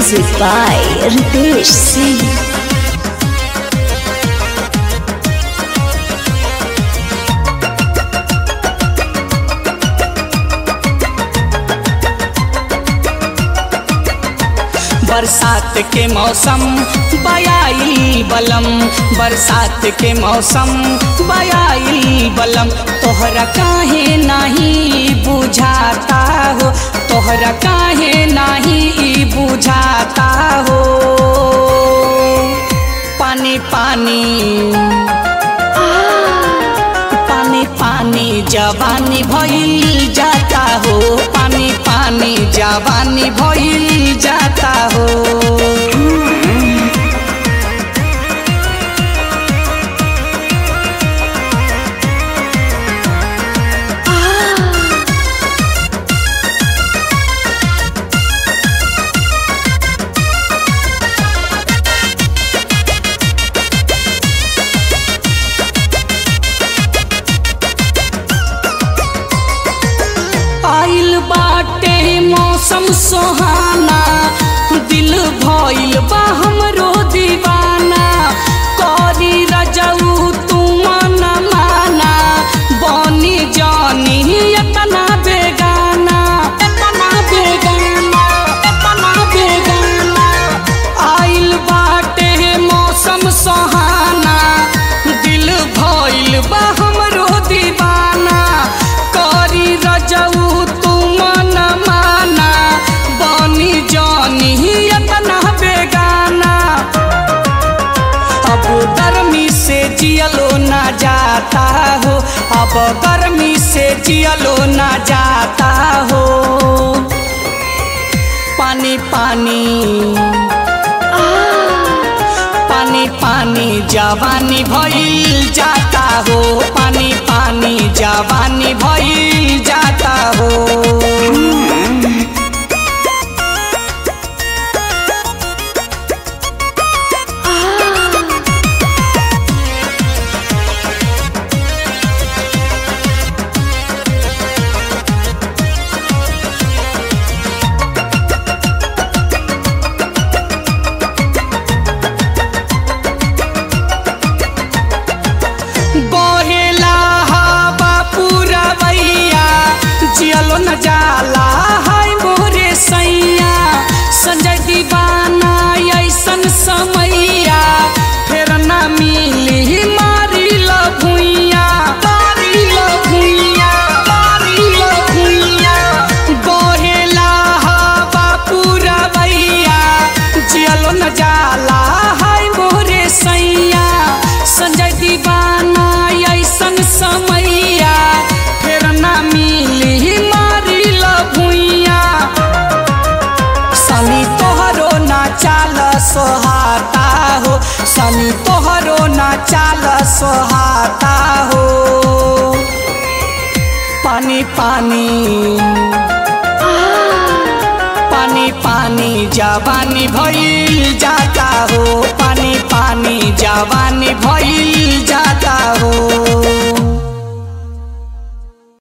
Music by Ritesh Singh. बरसात के मौसम बयाई बलम बरसात के मौसम बयाई बलम तोहरा काहे नहीं बुझाता हो तोहरा काहे नहीं बुझाता हो पानी पानी पानी पानी जवानी भइल जाता हो पानी पानी जवानी भइल जाता हो आइल बाटे मौसम सुहाना दिल भइल बा हमरो दीवाना करी रजऊ तू मन माना बनी जानी एतना बेगाना एतना बेगाना एतना बेगाना आइल बाटे मौसम सुहाना दिल भइल बा हमरो दीवाना करी रजऊ तू मन माना बनी जानी एतना बेगाना अब गर्मी से जियलो ना जाता हो अब गर्मी से जियलो ना जाता हो पानी पानी पानी पानी जवानी भइल जाता हो पानी पानी जवानी भइल जाता हो बहेला हवा पूरा बैया जियलो न जाला हाय मोरे सैया संजय दीवाना ऐसन समैया फेर ना मिली मारी ल भुइया मारी ल भुइया मारी ल भुइया बहेला हवा पूरा बैया जियलो न जाला हाय मोरे सैया संजय दीवाना ऐसन समैया फेर ना मिली मारी ल भुइया सनी तोहरो ना चाल सोहाता हो सनी तोहरो ना चाल सोहाता हो पानी पानी पानी पानी जवानी भइल जाता हो पानी पानी जवानी भइल जाता हो